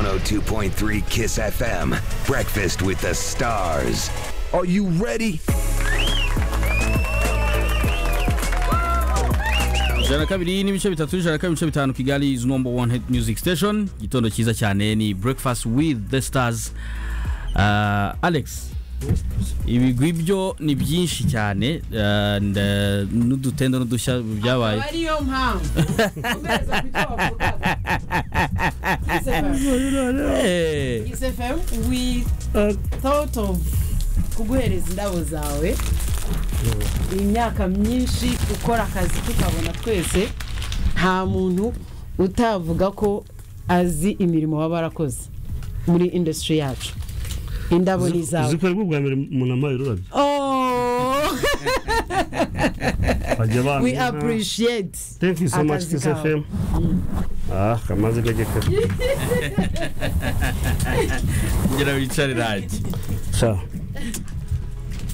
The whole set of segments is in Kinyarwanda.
92.3 Kiss FM. Breakfast with the stars. Are you ready? ijana kabiri n'ibice bitatu ijana kabiri ibice bitanu kigali is number one hit music station igitondo cyiza cyane ni breakfast with the stars uh, alex ibigwi byo ni byinshi cyane uh, nda- n'udutendo n'udushya byabaye akaba ariyo mpamvu ukomeza ku cyo wavugaga Kiss FM. Eh, Kiss FM we thought of kuguhereza indabo zawe imyaka myinshi ukora akazi tukabona twese nta muntu utavuga ko azi imirimo waba warakoze muri industry yacu indabo ni izawe zikorerwa ubwa mbere umuntu ambaye ururabyo Oh, bajya bana we appreciate thank you so much akazi kiss kawe. fm ah kamaze gacye kare ngira wicare rage sha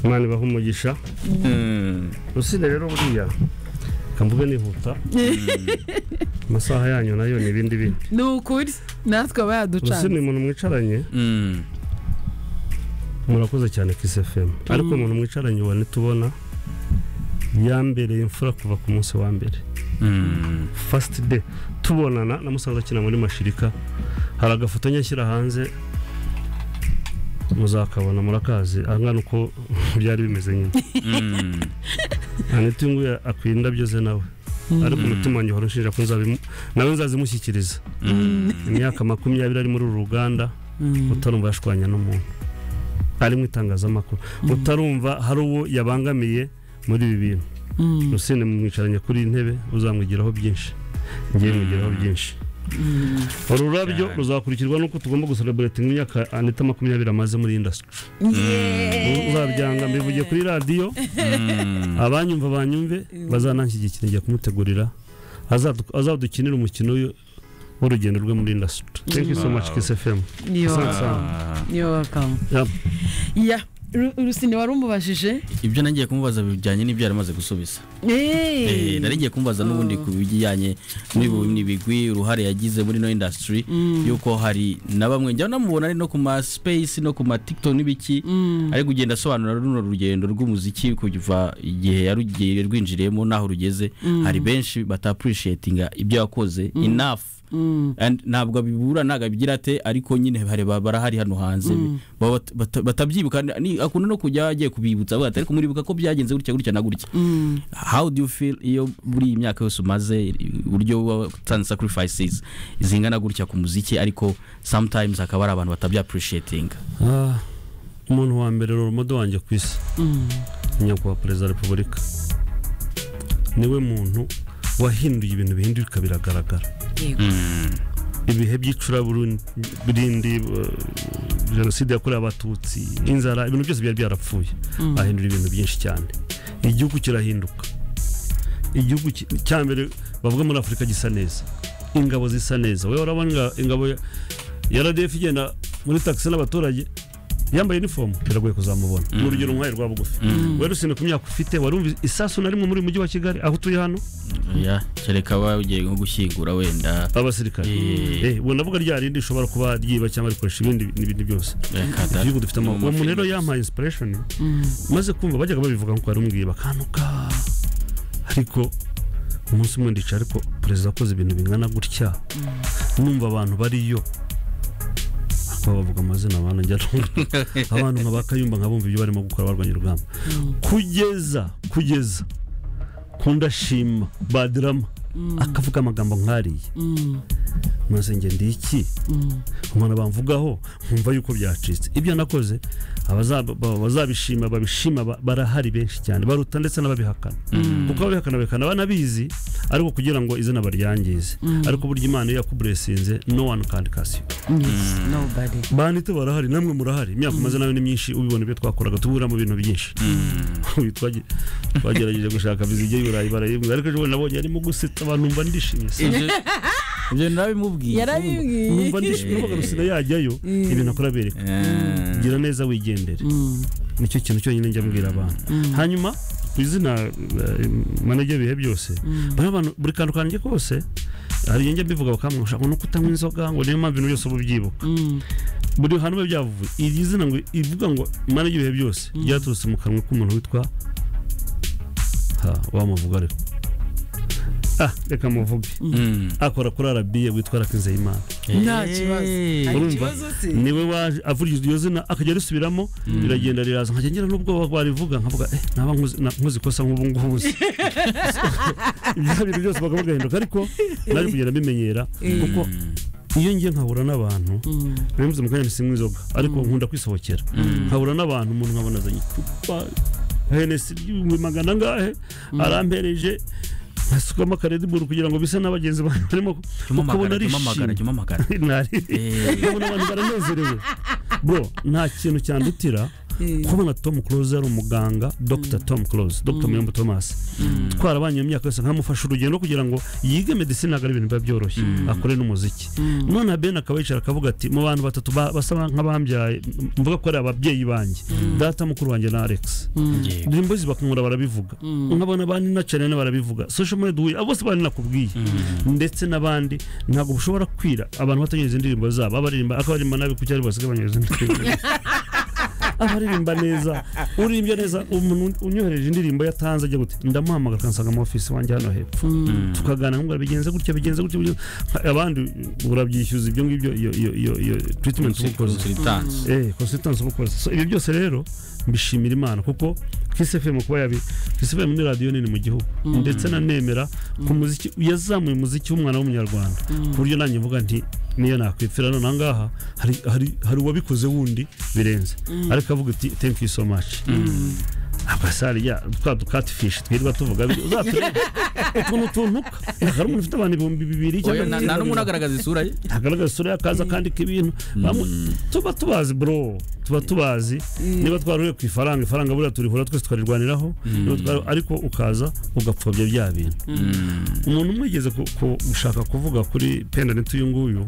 imana ibaha umugisha Mm. rusine rero buriya kamvuge nihuta amasaha yanyu nayo ni ibindi bindi ni ukuri natwe aba rusine yaducanze umuntu mwicaranye Mm. murakoze cyane kiss fm ariko umuntu mwicaranye uwa nitubona yambereye imfura kuva ku munsi wa mbere Mm. first day tubonana na musanze akina muri mashirika hari agafoto nyashyira hanze muzakabona murakazi angana uko byari bimeze nyine Mm. anita nguye akwiye indabyo ze nawe ariko umutima wanjye uhora unshinja ko nzabimu nawe nzazimushyikiriza imyaka makumyabiri ari muri uru ruganda utarumva yashwanya n'umuntu ari mu itangazamakuru utarumva hari uwo yabangamiye muri ibi bintu rusine mwicaranye kuri iyi ntebe uzamwigiraho byinshi ngiye mwigiraho byinshi uru rurabyo ruzakurikirwa nuko tugomba gusereburatinga imyaka anita makumyabiri amaze muri indasitiri uzabyanga mbivugiye kuri radiyo abanyumva banyumve bazanashyigikira njya kumutegurira azadu- azadukinira umukino w'u- w'urugendo rwe muri indasitiri thank you so much kiss fm welcome Yep. ya Ru- rusine wari umubajije ibyo nagiye kumubaza bijyanye n'ibyo yari amaze gusubiza Eh, nari ngiye kumubaza n'ubundi ku bijyanye n'ibu- n'ibigwi uruhare yagize muri no industry yuko hari na bamwe njya namubona ari no ku ma space no ku ma TikTok n'ibiki ari kugenda asobanura runo rugendo rw'umuziki kuva igihe yarugiye rwinjiriyemo n'aho rugeze hari benshi bata appreciatinga ibyo yakoze enough And ntabwo abibura ntabwo abigira ate ariko nyine hari ba- barahari hano hanze Baba- bata- batabyibuka ni- akunda no kujya agiye kubibutsa avuga ati ariko muribuka ko byagenze gutya gutya na gutya how do you feel iyo muri iyi myaka yose umaze uburyo watanze sacrifices zingana gutya ku muziki ariko sometimes hakaba hari abantu batabya appreciating Ah, umuntu wa mbere roromodo wanjye ku isi nyakubahwa perezida wa repubulika niwe muntu wahinduye ibintu bihinduka biragaragara ibihe by'icuraburindi eh, jenoside yakorewe abatutsi inzara ibintu byose byari byarapfuye ahindura ibintu byinshi cyane igihugu kirahinduka igihugu ki- cya mbere bavuga muri afurika gisa neza ingabo zisa neza wowe urabona inga- ingabo ya- ya radef igenda muri taxi n'abaturage yambaye inifomu biragoye kuzamubona ni urugero nk'ayo rwa bugufi wari usine ku myaka ufite wari wumva isasu na rimwe muri uyu mujyi wa kigali aho utuye hano yeah. kereka waba ugiye nko gushyingura wenda abasirikare Eh. Eh, ubwo navuga rya rindi rishobora kuba ryiba cyangwa rikoresha ibindi n'ibindi byose reka da- igihugu dufite amahoro no uwo mu muntu rero mafilime. yampaye inspiration maze kumva bajyaga babivuga ngo yarumbwiye bakanuka ariko umunsi umwe ndica ariko perezida akoze ibintu bingana gutya numva abantu bariyo akaba bavuga amazina abantu njya numva. abantu nka bakayumba nkabumva ibyo barimo gukora barwanya urugamba kugeza kugeza kundashima badirama akavuga amagambo nkariye maze njye ndi iki umuntu bamvugaho nkumva yuko byacitse ibyo nakoze abazaba- ba- bazabishima babishima ba- barahari benshi cyane baruta ndetse n'ababihakana kuko ababihakana babihakana banabizi ariko kugira ngo izina baryangize ariko burya imana iyo yakuburesinze no one can curse you banite barahari namwe murahari imyaka umaze nawe ni myinshi ubibona ibyo twakoraga tubura mu bintu byinshi Uyu twagi- twagerageje gushaka vizige y'iburayi barayibwa ariko ejo bundi nabonye arimo gusetsa abantu mba ndishimye se Ibyo- ibyo nabimubwiye yarabibwiye numva ndishimye numva rusina yajyayo ibintu akora abereka Eh, gira neza wigendere nicyo kintu cyonyine njya mbwira abantu hanyuma ku izina eh, manege bihe byose bano bantu buri kantu kanjye kose hari njye mbivuga bakamuha ushaka no kutanywa inzoga ngo niyo mpamvu ibintu byose uba ubyibuka buri hantu biba byavuye iri zina ngo ivuga ngo imana y'ibihe byose ryaturutse mu kanwa k'umuntu witwa ha wamuvuga ariko ah reka muvuge akora kuri arabiye witwa rakizeyimana Nta kibazo. Hari urumva ikibazo se? niwe waje avugira iryo zina akajya arisubiramo riragenda riraza nkajya ngira n'ubwoba barivuga nkavuga eh naba nkuzi- na- nkuzi ikosa nk'ubu ngubu se ibyo bintu byose bakaba bagahinduka ariko nari kugenda mbimenyera kuko iyo ngiye nkahura n'abantu bivuze mu kanya nsinywa inzoga ariko nkunda kwisohokera nkahura n'abantu umuntu nkabona azanye icupa henesi ry'ibihumbi magana angahe arampereje nkasukamo akarediburu kugira ngo bise n'abagenzi banjye barimo jya umamagara ukabona jya umamagara arishimye jya umamagara nari nkabona abantu baranezerewe bro nta kintu cyandutira kubona tom close ari umuganga dr tom close dr mirembo thomas twarabanye mu myaka yose nkamufasha urugendo kugira ngo yige medicine ntabwo ari ibintu biba byoroshye akore n'umuziki none ben akaba yicara akavuga ati mu bantu batatu ba- basa nk'abambyaye mvuga ko ari ababyeyi banjye data mukuru wanjye na alex Yego. imbuzi bakunkura barabivuga nkabona ba nina cyane barabivuga social media duhuye abo bose ba nina kubwiye ndetse n'abandi ntabwo bushobora kwira abantu batagize indirimbo zabo abaririmba akabaririmba nabi ku cyari basigabanya izo ndirimbo abaririmba neza uririmba neza umuntu unyohereje indirimbo yatanze ajya gute ndamuhamagara akansanga mu ofisi wanjye hano hepfo tukaganira ngo bigenze gutya bigenze gutya bigenze- abandi urabyishyuza ibyo ngibyo iyo iyo iyo iyo treatment ubukoze Consultants. eh consultants ubukoze so ibi byose rero mbishimira imana kuko Kiss FM kuba yabi Kiss FM ni radio nini mu gihugu ndetse na nemera ku muziki yazamuye umuziki w'umwana w'umunyarwanda ku buryo nanjye mvuga nti niyo nakwipfira none ahangaha hari hari hari uwabikoze wundi birenze ariko avuga ati thank you so much abasari ya twa dukatifishi twirirwa tuvuga biri uzaturebe utuntu tuntuka hari umuntu ufite abantu ibihumbi bibiri Oya, cyangwa nta nta n'umwe unagaragaza isura ye agaragaza isura y'akaza akandika ibintu Bamwe- tuba tubazi bro tuba tubazi niba twaruriye ku ifaranga ifaranga buriya turihura twese tukarirwaniraho niba twari- ariko ukaza ugapfobya bya bintu umuntu umwe yigeze ku- ku- gushaka kuvuga kuri pendaneti uyu nguyu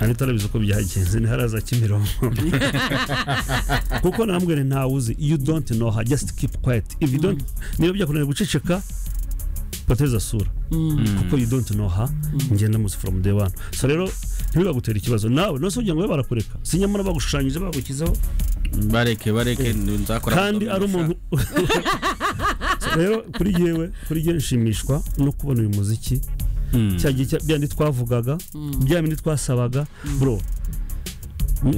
Anita arabizi uko byagenze ntiharaza Kimironko kuko namubwira nti ntawe uzi you don't know her just keep quiet if you don't niba byakunaniye guceceka poteza sura kuko you don't know her njye ndamuzi from day one so rero ntibibagutera ikibazo nawe nose kugira ngo babe barakureka si nyamara bagushushanyije bagukizaho bareke bareke nzakora kandi ari umuntu So rero kuri yewe kuri yewe nshimishwa no kubona uyu muziki cya gihe cya- bya bindi twavugaga bya bindi twasabaga bro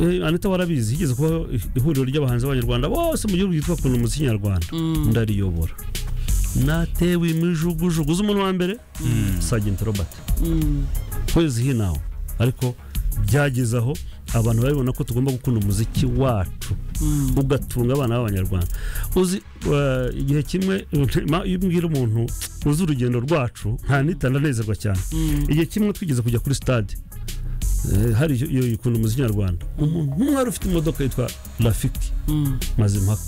Eh, anita warabizi higeze kubaho ihuriro ry'abahanzi b'abanyarwanda bose mu gihugu ryitwa kuntu umuziki nyarwanda ndariyobora natewe imijugujugu uzi umuntu wa mbere sagenti robert kwezi hinaho ariko byageze aho abantu babibona ko tugomba gukunda umuziki wacu ugatunga abana b'abanyarwanda uzi eh, igihe kimwe ma- iyo umbwira umuntu uzi urugendo rwacu ntanita ndanezerwa cyane igihe kimwe twigeze kujya kuri stade eh, hari iyo- iyo ikunda umuziki nyarwanda umuntu umwe wari ufite imodoka yitwa rafiki mazimpaka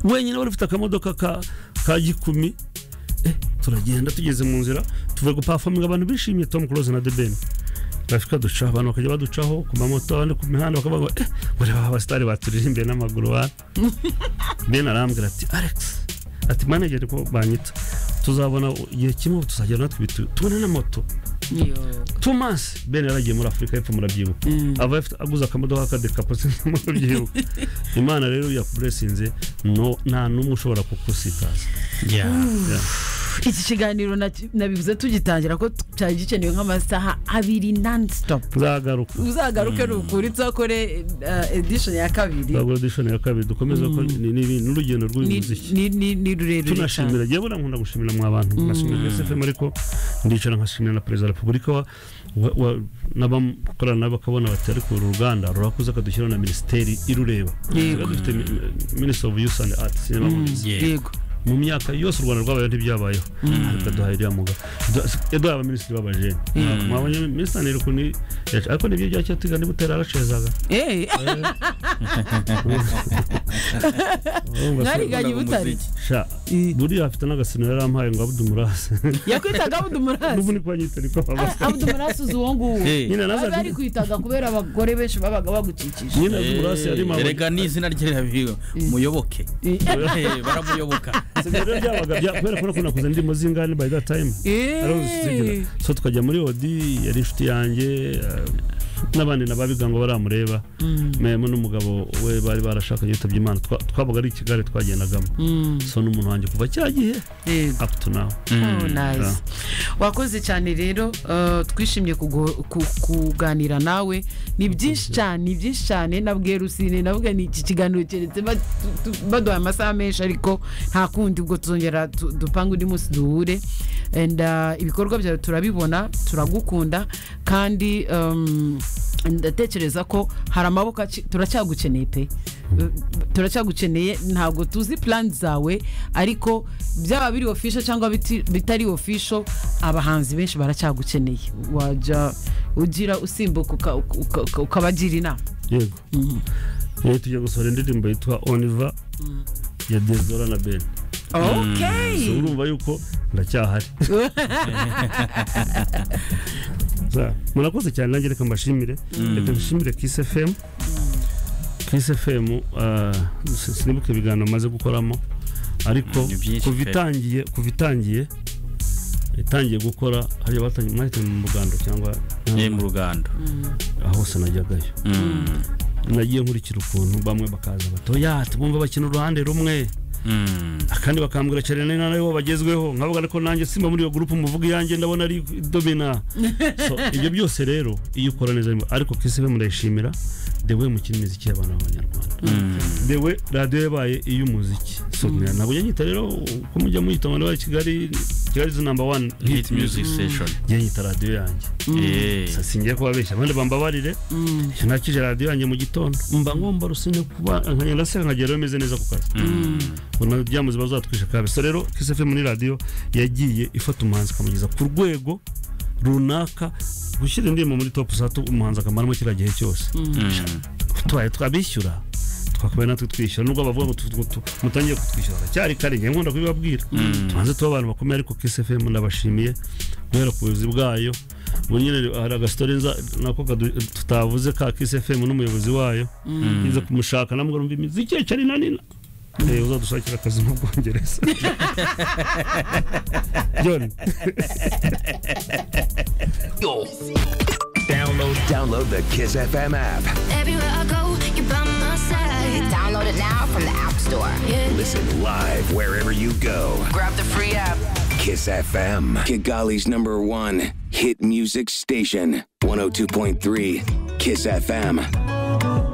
wenyine wari ufite akamodoka ka ka gikumi eh, turagenda tugeze mu nzira tuvuye gupafaminga abantu bishimiye tom close na the ben rafika duca abantu bakajya baducaho ku mamoto abandi ku mihanda bakavuga ngo eh ureba abasitari baturirimbiye n'amaguru wa ben arambwira ati alex ati manageri ko banyita tuzabona igihe kimwe tuzagera natwe bitu tubone na moto Yo. Thomas Ben yaragiye muri Afurika y'Epfo murabyibuka aba afite aguze akamodoka kadekapoze murabyibuka Imana rero yakuburesinze no nta n'umwe ushobora kukusikaza iki kiganiro naki- nabivuze tugitangira ko t- cyari gikenewe nk'amasaha abiri non-stop nzagaruka uzagaruke nukuri uzakore eh, edition ya kabiri nzagura edition ya kabiri dukomeza ko ni ni- ni- n'urugendo Ni- rw'umuziki ni- ni ni rurerure cyane tunashimira yewe buriya nkunda gushimira mwa bantu nkashimira SFM ariko ndicara nkashimira na perezida wa repubulika wa- wa- wa- n'abamukorana nabo bakabona bati ariko uru ruganda rurakuze akadushyiraho na minisiteri irureba Yego. dufite minisitiri ofu yusi andi ati sinema yego mu myaka yose u rwanda rwabayeho ntibyabayeho ariko duhaye iriya muga yaduhaye abaminisitiri b'abajene mwabonye minisitiri ntiruku ni ariko nibyo bya cyatiga niba utera aracezaga Eh, mwariganye butare sha buriya afite n'agasino yari ampaye ngo abudumurase yakwitaga n'ubu abudumurasi ni kwa nyitari kwa baba abudumurasi uzi uwo nguwo Eh. nyina baba nazaje barikwitaga kubera abagore benshi babaga bagukikije nyina abudumurase yari mama reka ni izina rye rirabihiwe muyoboke Eh, baramuyoboka rero byabaga bya- kubera ko nakunda kuza ndimo zingane by that time Eh. arazigira so tukajya muri odi yari inshuti yanjye eh, n'abandi nababiga ngo baramureba memo n'umugabo we bari barashakanye yitabye imana Twa- twabaga ari ikigare twagendagamo so n'umuntu wanjye kuva cya gihe Yego. up to now Oh, nice. wakoze cyane rero eh, twishimye kugo- ku- kuganira nawe ni byinshi cyane ni byinshi cyane nabwiye rusine navuga ni iki kiganiro keretse ba- tu- tu- baduhaye amasaha menshi ariko nta kundi ubwo tuzongera tu- dupange undi munsi duhure and eh, ibikorwa byawe turabibona turagukunda kandi um, ndatekereza ko hari amaboko aci- turacyagukeneye pe turacyagukeneye ntabwo tuzi plan zawe ariko byaba biri official cyangwa biti- bitari official abahanzi benshi baracyagukeneye wajya ugira usimbuka uka- uka- uka- ukabagira inama yego rero tujya gusohora indirimbo yitwa oniva ya dezora na ben so okay urumva yuko ndacyahari Za- murakoze cyane nanjye reka mbashimire reka mbashimire kisi fm kisi fm ah, si- sinibuke ibiganiro maze gukoramo ariko Ni byinshi kuva pe. itangiye kuva itangiye itangiye gukora hariya batangiye mwahitanye mu muganda cyangwa ni mu rugando aho hose najyagayo Mm, nagiye nkurikira ukuntu bamwe bakaza batoya tubumva bakina uruhande rumwe mm. akandi bakambwira cyane ni nawe bo bagezweho nkavuga ariko nanjye simba muri iyo gurupe muvuga iyanjye ndabona ari domina so ibyo byose rero iyo ukora neza arimo- ariko kisibe murayishimira dewe mukina imiziki y'abana b'abanyarwanda dewe radiyo yabaye iy'umuziki so ntabwo njya nyita rero uko mujya muyita abantu bari i kigali kigali is number one hit hit music music station njya nyita radiyo yanjye Eh. gusa singiye kubabeshya abandi bambabarire iyo nakije radiyo yanjye mu gitondo mba ngomba rusine kuba nkagenda se nkagerayo meze neza ku kazi ubona bya muzima bazatwisha kabe so rero Kiss FM ni radiyo yagiye ifata umuhanzi ikamugeza ku rwego runaka gushyira indirimbo muri top satu umuhanzi akamaramo kiriya gihe cyose Mm. tubaye twabishyura twakabaye natwe twishyura nubwo bavuga ngo tu- tu- mutangiye kutwishyura haracyari kare ngewe nkunda kubibabwira tubanze tuba abantu bakomeye ariko Kiss FM ndabashimiye guhera ku buyobozi bwayo ubu nyine hari agasitore nza- nako kadu- tutavuze ka Kiss FM n'umuyobozi wayo nza kumushaka namubwira mbi imiziki ye cyane na nina Eh, uzadushakira akazi mu bwongereza John Download the Kiss FM app. Everywhere I go, you're by my side. Download it now from the App Store. Listen live wherever you go. Grab the free app. Kiss FM. Kigali's number one hit music station, 102.3 Kiss FM.